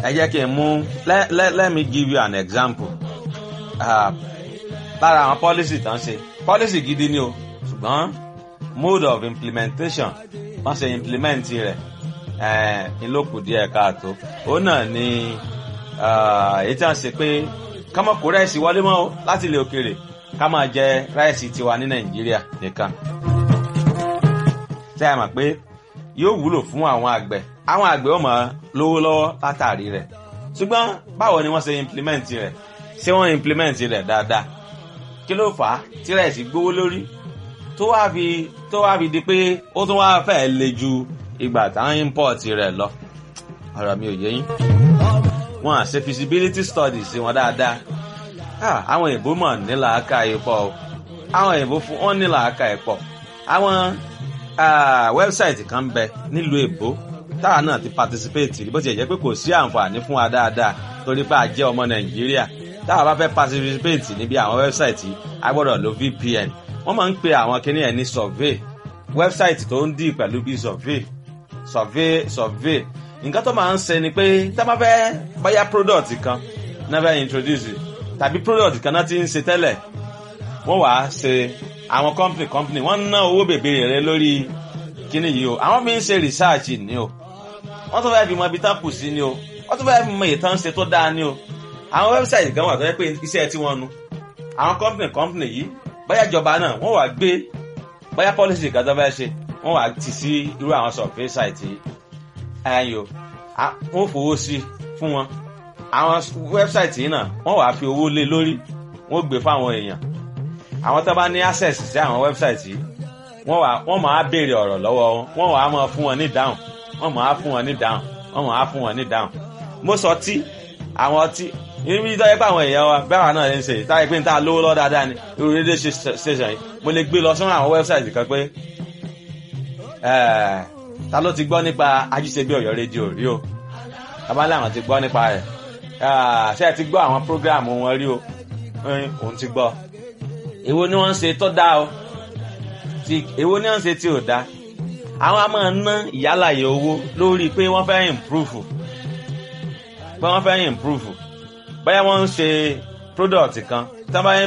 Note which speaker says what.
Speaker 1: ẹ jẹ́ kí n mú let, let, let me give you an example uh, lára àwọn policy tán ṣe policy gidi ni o ṣùgbọ́n mode of implementation wọ́n ṣe implement rẹ̀ ìlókù díẹ̀ káàtó òun náà ni èyí tí wọ́n ṣe pé kámọ́ kó rẹ́ẹ̀sì wọlé mọ́ o láti ilẹ̀ òkèèrè ká máa jẹ rẹ́ẹ̀sì tiwa ní nàìjíríà nìkan tẹ́ ẹ mọ̀ pé yóò wúlò fún àwọn àgbẹ̀ àwọn àgbẹ̀ ó máa lówó lọ́wọ́ látàrí rẹ̀ ṣùgbọ́n báwo ni wọ́n ṣe implement rẹ̀ ṣé wọ́n implement rẹ̀ dáadáa kí ló fà á tí rẹ́ẹ̀sì gbówó lórí tó wá fi tó wá fi di pé ó tún wá fẹ́ le ju ìgbà táwọn import rẹ̀ lọ ọ̀rọ̀ mi ò yé yín wọn à ṣe feasibility studies wọn dáadáa àwọn èèbó mọ̀ nílà aka ìpọ̀ o àwọn èèbó fún wọn nílà aka ìpọ̀ àwọn wẹ́bsáìtì kan ń bẹ nílùú èbó táwa náà ti participate bó ti jẹ́ pé kò sí àǹfààní fún wa dáadáa torí pé a jẹ́ ọmọ nàìjíríà táwa bá fẹ́ participate níbi àwọn wẹ́bsáìtì a gbọ́dọ̀ lo vpn wọ́n máa ń pe àwọn kinní ẹ̀ ní survey wẹ́bsáìtì tó ń dì pẹ̀lú bíi survey survey survey nǹkan tó máa ń ṣe ni pé tá a bá fẹ́ báyà product kan náà fẹ́ introduce tàbí product kan náà ti ń ṣe tẹ́lẹ̀ wọ́n wàá ṣe àwọn company company wọ́n ná owó bèbè rẹ lórí kíní yìí o àwọn fi ń ṣe research ni o wọ́n tún fẹ́ fi mọ ibi tán kù sí ni o wọ́n tún fẹ́ fi mọ ìtàn ṣe tó dáa ni o àwọn website kan wà tó yẹ pé iṣẹ́ tí wọ́n nu àwọn company company yìí báyà ìjọba náà wọ́n wàá gbé báyà policy kan tó fẹ́ ṣe wọ́n wàá tì sí irú àwọn survey site yìí ẹyọ wọ́n fowó sí fún wọn àwọn website yìí náà wọ́n wàá fi owó lé lórí wọ́n gbé fáwọn èèyàn àwọn tó bá ní access sí àwọn website yìí wọ́n wàá wọ́n máa béèrè ọ̀rọ̀ lọ́wọ́ wọn wọ́n wàá máa fún wọn ní dáhùn wọ́n máa fún wọn ní dáhùn wọ́n máa fún wọn ní dáhùn mo sọ tí àwọn ọtí ibi tó yẹ pé àwọn èèyàn wa bẹ́ẹ̀ wà náà ń ṣe táyé pé n ta lówó lọ́ dáadáa ni irú rédíò station yìí mo lè gbé lọ sọ́nà àwọn website kan pé ta ló ti gbọ́ nípa ajíṣebí ọ̀yọ́ rédíò rí o abálẹ̀ àwọn ti gbọ́ nípa rẹ̀ ṣé ẹ ti gbọ́ àwọn prógráàmù wọn rí o òun ti gbọ́ èwo ni wọ́n ń ṣe tó dáa o èwo ni wọ́n ń ṣe tí ò dáa àwọn a máa ná ìyálàyè owó lórí pé wọ́n fẹ́ improve pé wọ́n fẹ́ improve báyà wọ́n ń ṣe product kan tí wọ́n bá